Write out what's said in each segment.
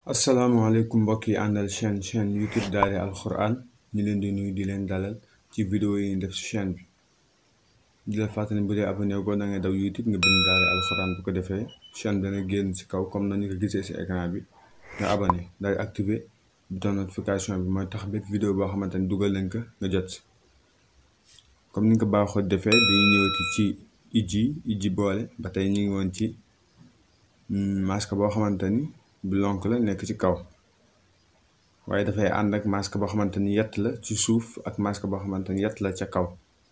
asalaamaaleykum mbokk yi àndal chaîne chaîne youtube daare alxuraan ñu leen di nuyu di leen dalal ci vidéo yi ñu def ci chaîne bi di la fàttali bu dee abonné goo na nga daw youtube nga bind daare alxuraan bu ko defee chaîne bi dana génn ci kaw comme nañu ko gisee ci écran bi nga abonné daal di activer bouton notification bi mooy tax bépp vidéo boo xamante ni dugal nañ ko nga jot si comme ni nga ko baaxoo defee dañuy ñëwati ci ijji ijji boole ba tey ñu ngi woon ci masque boo xamante ni bu lonk la nekk ci kaw waaye dafay ànd ak masque boo xamante ni yett la ci suuf ak masque boo xamante ni yett la ca kaw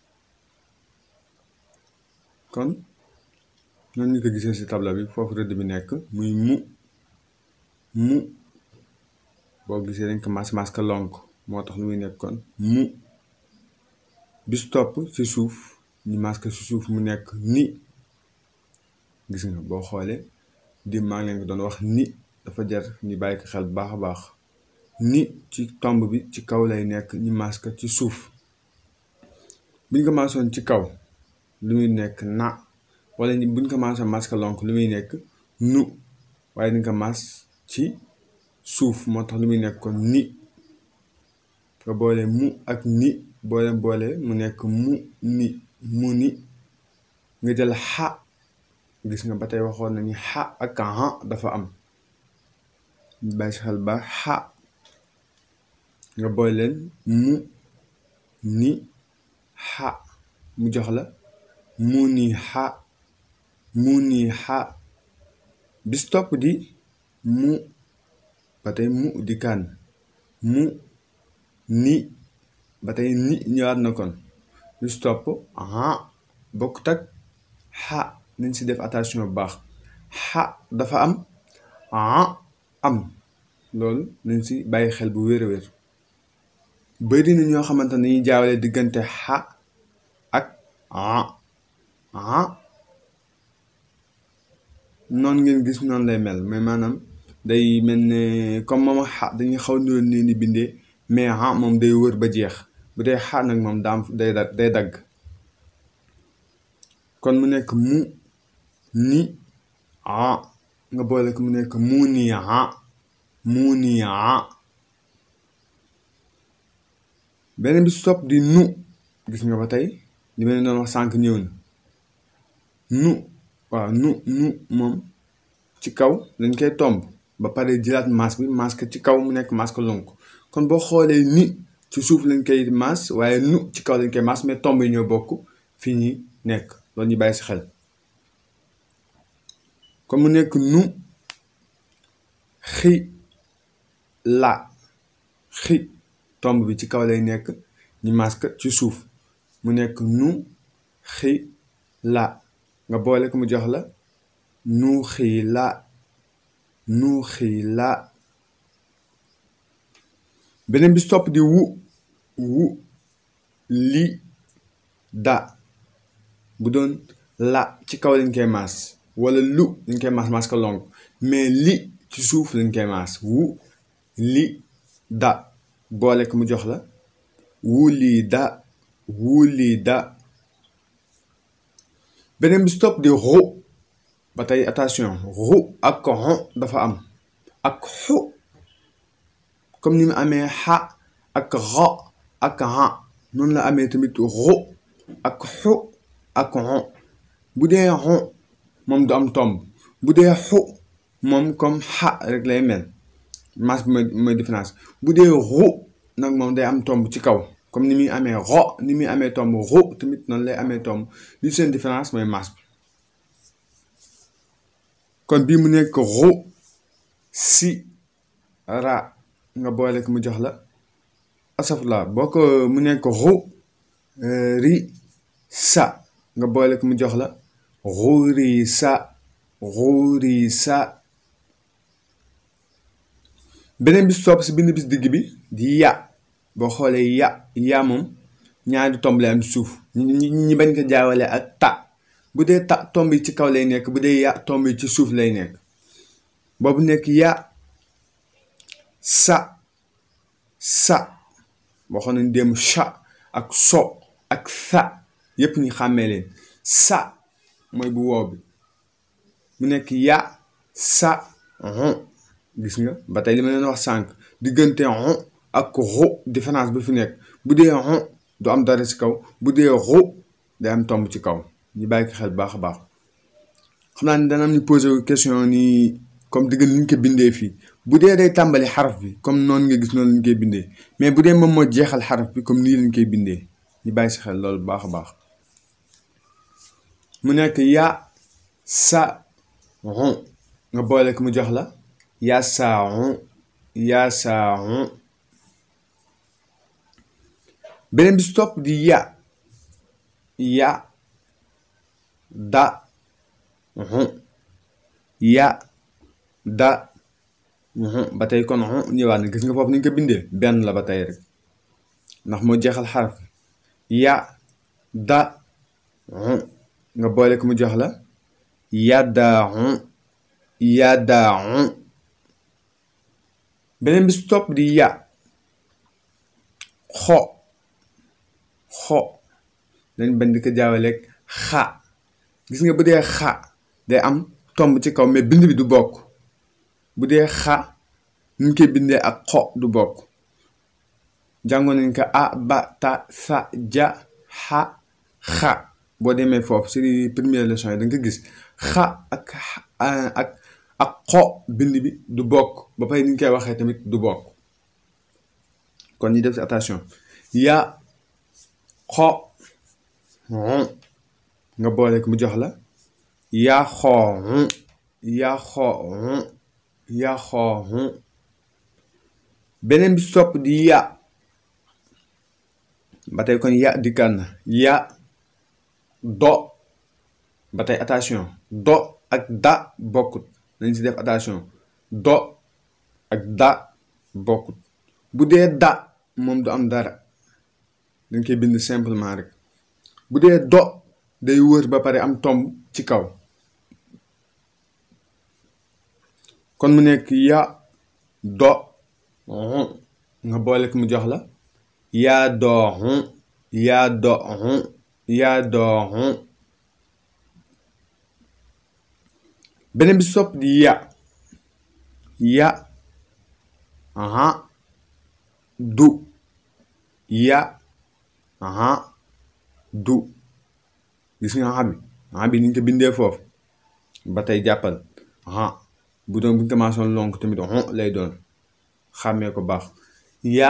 kon noonu ñu ko gisee ci tableau bi foofu rëdd bi nekk muy mu mu boo gisee dañ ko mas masque lonk moo tax lu muy nekk kon mu bis topp ci suuf ñu masque ci suuf mu nekk ni gis nga boo xoolee di maa ngi leen ko doon wax ni dafa jar ñu bàyyi ko xel bu baax a baax ni ci tomb bi ci kaw lay nekk ñu masque ci suuf buñ ko maasoon ci kaw lu muy nekk na wala buñ ko maasoon masque lonk lu muy nekk nu waaye dañ ko mas ci suuf moo tax lu muy nekk kon ni nga boole mu ak ni boole boole mu nekk mu ni mu ni nga jël xa gis nga ba tey waxoon nañu xa ak ha dafa am bàyyi si xel ba xa nga boole leen mu ni xa mu jox la mu ni xa mu ni xa bis topp di mu ba tey mu di kaan mu ni ba tey ni ñëwaat na kon bis topp ha bokkut ak xa nañ si def attention bu baax xa dafa am ah am loolu nañ si bàyyi xel bu wér a wér bëri na ñoo xamante ne dañuy jaawale diggante xa ak ah ah noonu ngeen gis noonu lay mel mais maanaam day mel ne comme moom xa dañuy xaw niroon leen di bindee mais ah moom day wër ba jeex bu dee xa nag moom daam day day dagg kon mu nekk mu ni a nga boole ko mu nekk mu ni a mu ni a beneen bi stop di nu gis nga ba tey li ma leen doon wax sànq ñëw na nu waaw nu nu moom ci kaw dañ koy tomb ba pare jëlaat masque bi masque ci kaw mu nekk masque lonk kon boo xoolee ni ci suuf lañ koy mas waaye nu ci kaw lañ koy mas mais tomb yi ñoo bokk fii ñi nekk loolu ñu bàyyi si xel kon mu nekk nu xi la xi tomb bi ci kaw lay nekk ñu masque ci suuf mu nekk nu xi la nga boole ko mu jox la nu xi la nu xi la beneen bi topp di wu wu li da bu doon la ci kaw lañ koy maas wala lu lañ koy maas maas ko long mais li ci suuf lañ koy maas wu li da boole ko mu jox la wu lii da wu lii da beneen bi stop di ru ba tey attention ru ak xon dafa am ak xu comme ni mu amee xa ak ra ak ha noonu la amee tamit ru ak xu ak xon bu dee xon moom du am tomb bu dee xu moom comme xa rek lay mel mas bi mooy différence bu dee ru nag moom day am tomb ci kaw comme ni muy amee ro ni muy amee tomb ru tamit noonu lay amee tomb li seen différence mooy mas bi kon bii mu nekk ru si ra nga boole ko mu jox la asafla boo ko mu nekk ru ri sa nga boole ko mu jox la ruuri sa ruuri sa beneen bis topp si bind bis digg bi di ya boo xoolee ya ya moom ñaari tomb lay am suuf ñi ñi bañ ko jaawale ak ta bu dee ta tomb yi ci kaw lay nekk bu dee ya tomb yi ci suuf lay nekk boobu nekk ya sa sa boo xam ne dem cha ak so ak sa yépp ñu xàmmee leen sa mooy bu wow bi mu nekk ya sa gis nga ba tey li ma leen wax sànq diggante xu ak xu différence bi fi nekk bu dee xu du am dara ci kaw bu dee xu day am tomb ci kaw ñu bàyyi ko xel baax a baax xam naa ni dana am ñu posé question nii comme diggan li ñu ko bindee fii bu dee day tàmbali xaraf bi comme noonu nga gis noonu lañ koy bindee mais bu dee moom moo jeexal xaraf bi comme nii lañ koy bindee ñu bàyyi si xel loolu baax a baax mu nekk ya sa xu nga boole ko mu jox la ya sa xu ya sa xu beneen bi si topp di ya ya da xu ya da ba tey kon ñëwaat na gis nga foofu ni ñu ko bindee benn la ba tey rek ndax moo jeexal xaraf ya da nga boole ko mu jox la ya da ya da beneen bi si topp di ya xo xo dañ bañ di ko jaawaleeg xa gis nga bu dee xa day am tomb ci kaw mais bind bi du bokk bu dee xa ñu koy bindee ak xo du bokk jàngoon nañ ko a ba ta sa ja xa xa boo demee foofu si première leçon yi da nga ko gis xa ak ak ak xo bind bi du bokk ba pare ni ñu koy waxee tamit du bokk kon ñu def si attention ya xo nga boole ko mu jox la ya xoo ya xoo ya xoo beneen bi sopp di ya ba tey kon ya dikkaan na ya do ba tey attention do ak da bokkut nañ si def attention do ak da bokkut bu dee da moom du am dara dañ koy bind simplement rek bu dee do day wër ba pare am tomb ci kaw kon mu nekk ya do nga boole ko mu jox la yaa doo yaa doo yaa doo beneen bi sopp di ya ya aha du ya aha du gis nga aha bi aha bi ni ñu ko bindee foofu ba tey jàppal aha bu doon bu ñu commencé woon lonk tamit lay doon xàmmee ko baax ya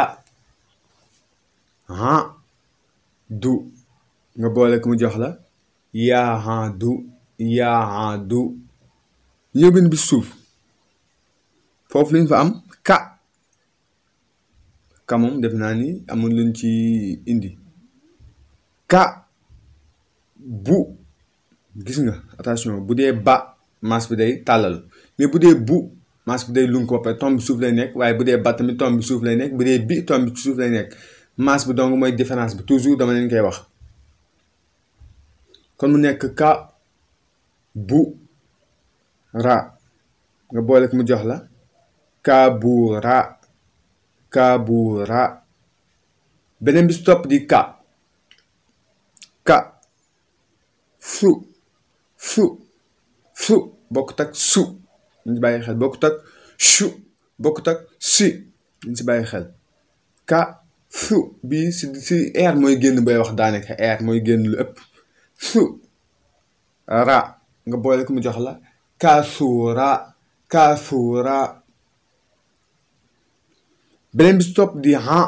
aha du nga boole ko mu jox la yaa ha du yaa ha du ñëw bind bi suuf foofu lañ fa am ka ka moom def naa ni amul luñ ci indi ka bu gis nga attention bu dee ba maas bi day tàllal mais bu dee bu maas bi day lunk ba tomb bi suuf lay nekk waaye bu dee ba tamit tomb bi suuf lay nekk bu dee bi tomb bi suuf lay nekk maas bi donc mooy différence bi toujours dama leen koy wax kon mu nekk ka bu ra nga boole ko mu jox la ka bu ra ka bu ra beneen bi si topp di ka ka fu fu fu bokkut ak su ñu si bàyyi xel bokkut ak su bokkut ak si ñu si bàyyi xel ka fu bii si si air mooy génn booy wax daanaka air mooy génn lu ëpp fu ra nga boole ko mu jox la kaasuura kaasuura beneen bi si topp di ha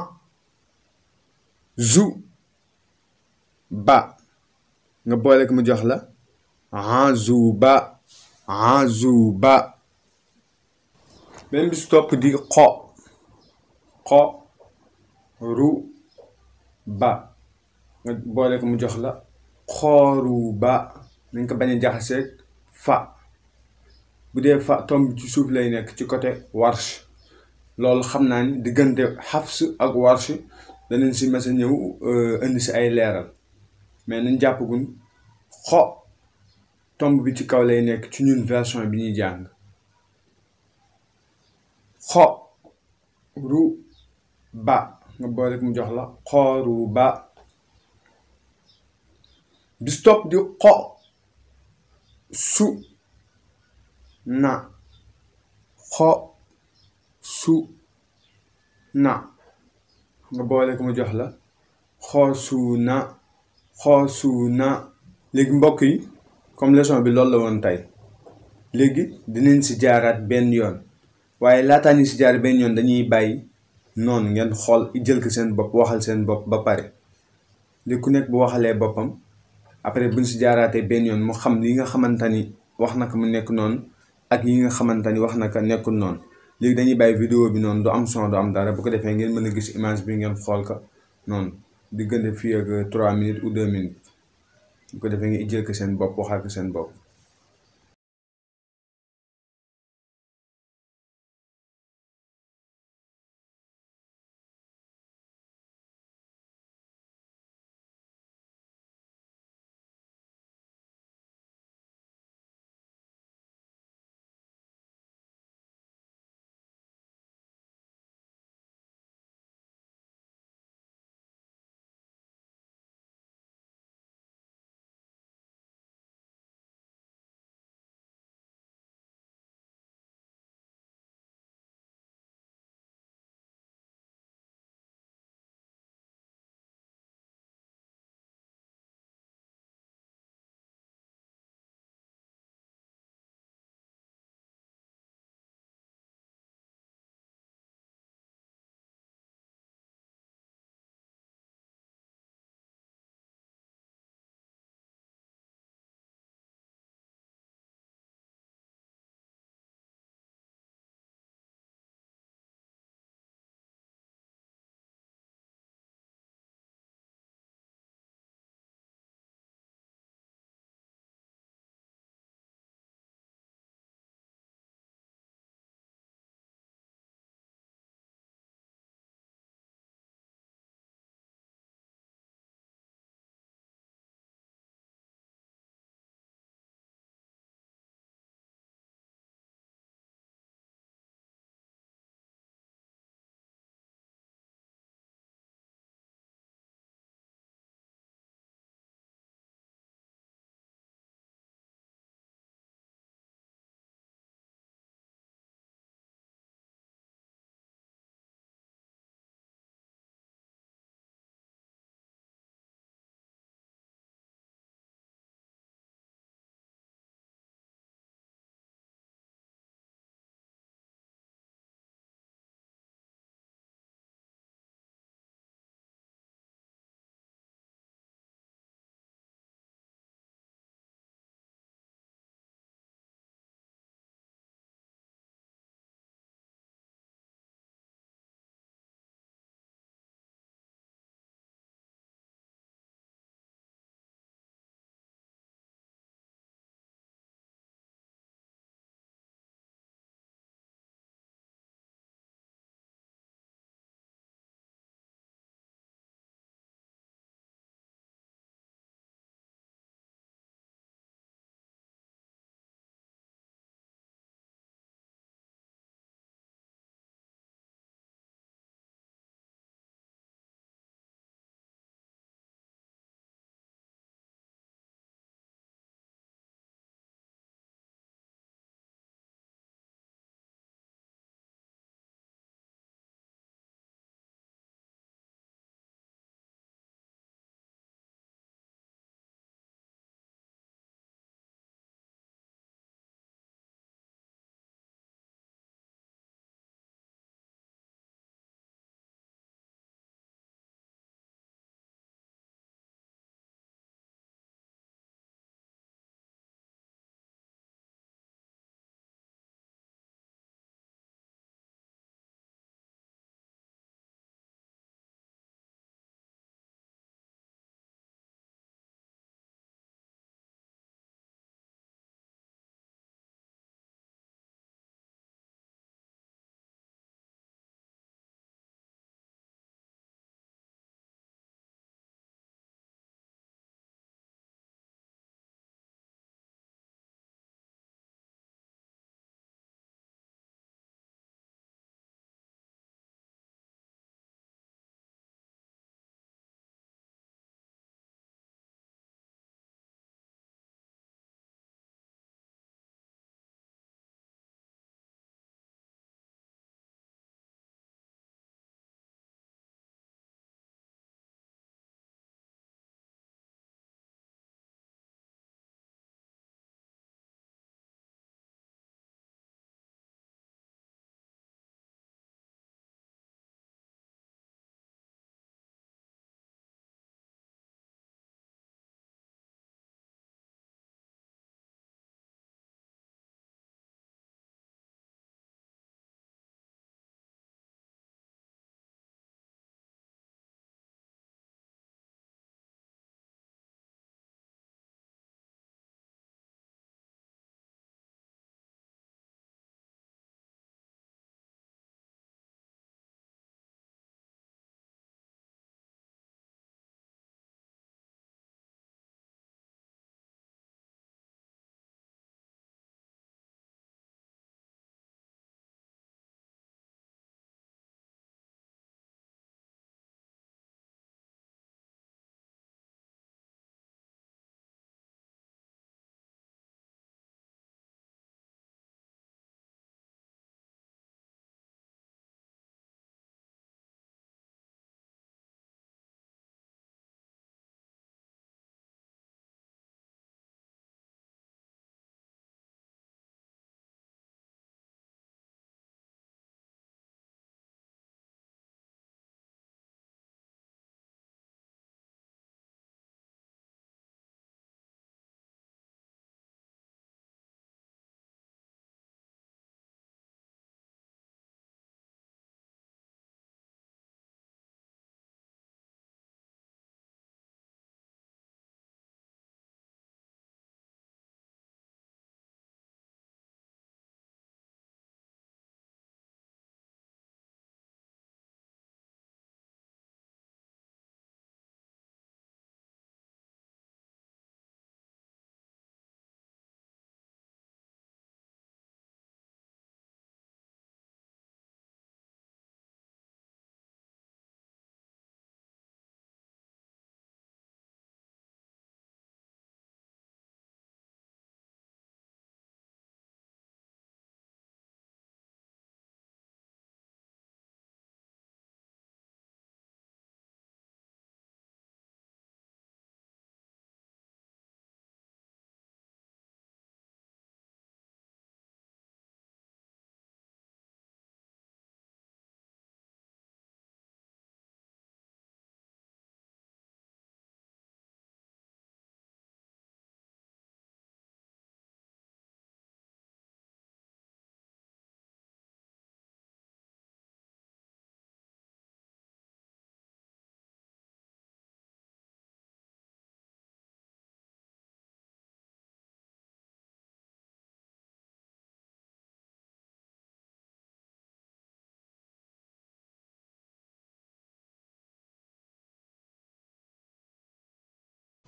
zu ba nga boole ko mu jox la ha zu ba ha zu ba beneen bi si topp di xo xo ru ba nga boole ko mu jox la xooru ba nañ ko bañ a jaxaseeg fa bu dee fa tomb ci suuf lay nekk ci côté warsh loolu xam naa ni diggante xafs ak warsh danañ si mas a ñëw indi si ay leeral mais nañ jàppagun xo tomb bi ci kaw lay nekk ci ñun version bi ñuy jàng xo ru ba nga boole ko mu jox la xooru ba bi stop di xo su na xo su na nga boole ko mu jox la xoosu na xoosu na léegi mbokk yi comme leçon bi loolu la woon tey léegi dinañ si jaaraat benn yoon waaye laataa ñu si jaar benn yoon dañuy bàyyi noonu ngeen xool jël ko seen bopp waxal seen bopp ba pare léegi ku nekk bu waxalee boppam après buñ si jaaraatee benn yoon mu xam li nga xamante ni wax na ko mu nekk noonu ak yi nga xamante ni wax na ko nekkul noonu léegi dañuy bàyyi vidéo bi noonu du am son du am dara bu ko defee ngeen mën a gis image bi ngeen xool ko noonu diggante fii ak 3 minutes ou 2 minutes bu ko defee ngeen jël ko seen bopp waxal ko seen bopp.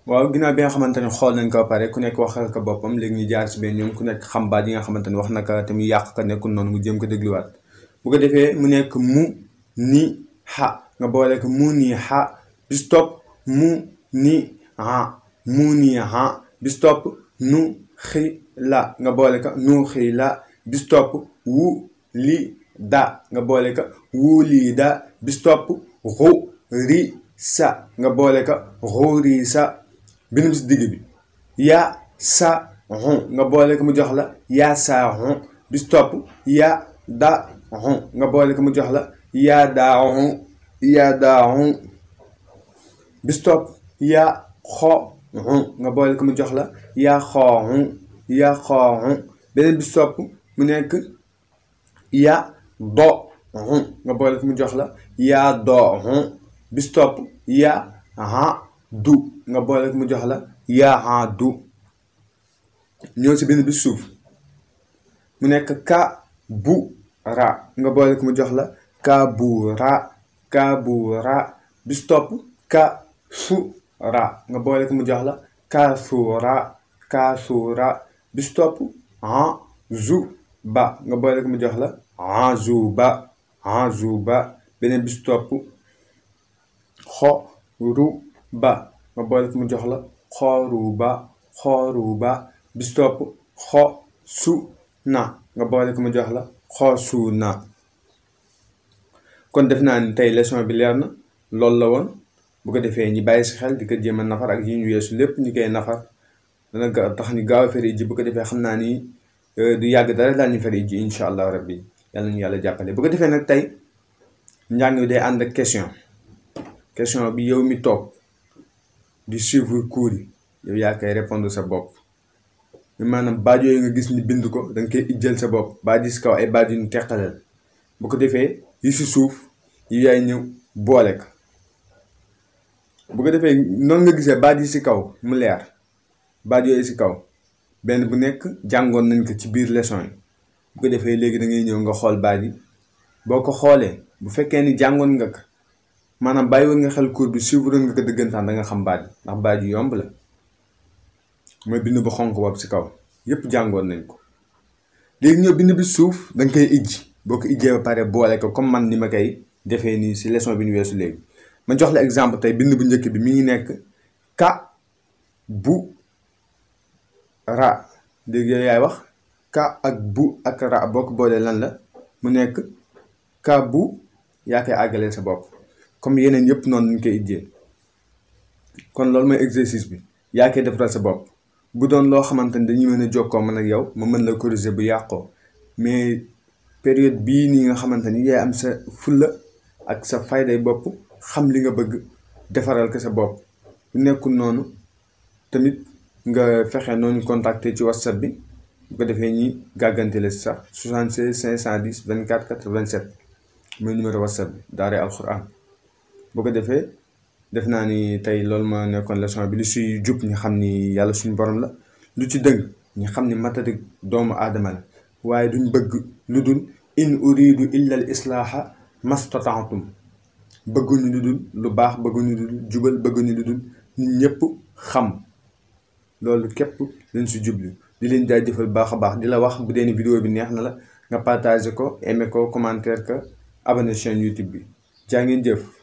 waaw ginnaaw bi nga xamante ne xool nañ ko ba pare ku nekk waxal ko boppam léegi ñu jaar si benn ñoom ku nekk xam baat yi nga xamante ne wax na ko te mu yàq ko nekkul noonu mu jéem ko dégluwaat bu ko defee mu nekk mu ni xa nga boole ko mu ni xa bis topp mu ni ha mu ni ha bis topp nu xi la nga boole ko nu xi la bis topp wu li da nga boole ko wu li da bis topp xu ri sa nga boole ko xu ri sa bind bi si digg bi ya sa xun nga boole ko mu jox la ya sa xun bis topp ya da xun nga boole ko mu jox la ya da xun ya da xun bis topp ya xo xun nga boole ko mu jox la ya xoo xun ya xoo xun beneen bis topp mu nekk ya do xun nga boole ko mu jox la ya do xun bis topp ya ha du nga boole ko mu jox la ya ha du ñëw si benn bis suuf mu nekk ka bu ra nga boole ko mu jox la ka bu ra ka bu ra bis topp ka su ra nga boole ko mu jox la ka su ra ka su ra bis topp ha zu ba nga boole ko mu jox la ha zu ba ha zu ba beneen bis topp xo ru ba nga boole ko mu jox la xooru ba xooru ba bis topp xo su na nga boole ko mu jox la xoo su na kon def naa ni tey leçon bi leer na loolu la woon bu ko defee ñi bàyyi si xel di ko jéem a nafar ak yi ñu weesu lépp ñu koy nafar dana ga tax ñu gaaw a feri ji bu ko defee xam naa ni du yàgg dara daal ñu feri ji incha allah rabbi yàlla ñu yàlla jàppale bu ko defee nag tey njàng wi day ànd ak question question bi yow mi toog di suivre cours yi yow yaa koy répondre sa bopp maanaam baat yooyu nga gis ni bind ko da nga koy ijjal sa bopp baat yi si kaw ay baat yu ñu teqaleel bu ko defee yi si suuf yi yaay ñëw boole ko bu ko defee noonu nga gisee baat yi si kaw mu leer baat yooyu si kaw benn bu nekk jàngoon nañ ko ci biir leçon yi bu ko defee léegi da ngay ñëw nga xool baat yi boo ko xoolee bu fekkee ni jàngoon nga ko maanaam bàyyi woon nga xel cours bi suivre nga ko dëggantaan da nga xam baat yi ndax baat yu yomb la mooy bind bu xonk boobu si kaw yépp jàngoon nañ ko léegi ñëw bind bi suuf da nga koy ijji boo ko ijjee ba pare boole ko comme man ni ma koy defee nii si leçon bi ñu weesu léegi ma jox la exemple tey bind bu njëkk bi mi ngi nekk ka bu ra léegi yow yaay wax ka ak bu ak ra boo ko boolee lan la mu nekk ka bu yaa koy àggaleel sa bopp comme yeneen yëpp noonu ñu koy ijjee kon loolu mooy exercice bi yaa koy defaral sa bopp bu doon loo xamante ni dañuy mën a jokkoo man ak yow ma mën la corriger bu yàqoo mais période bii nii nga xamante ni yaay am sa fulla ak sa fayday bopp xam li nga bëgg defaral ko sa bopp bu nekkul noonu tamit nga fexe noonu contacter ci whatsapp bi bu ko defee ñi gàggante la sax 76 510 24 87 mooy numéro whatsapp bi daaree alxuraan bu ko defee def naa ni tey loolu ma nekkoon leçon bi lu suy jub ñu xam ni yàlla suñu borom la lu ci dëng ñu xam ni matadik doomu aadama la waaye duñ bëgg lu dul in uridu illa al islaaha mastataatum bëgguñu lu dul lu baax bëgguñu lu dul jubal bëgguñu lu dul nit ñëpp xam loolu képp lañ si jublu di leen jaajëfal baax a baax di la wax bu dee ni vidéo bi neex na la nga partager ko aimer ko commentaire ko abonné chaîne YouTube bi jaa ngeen jëf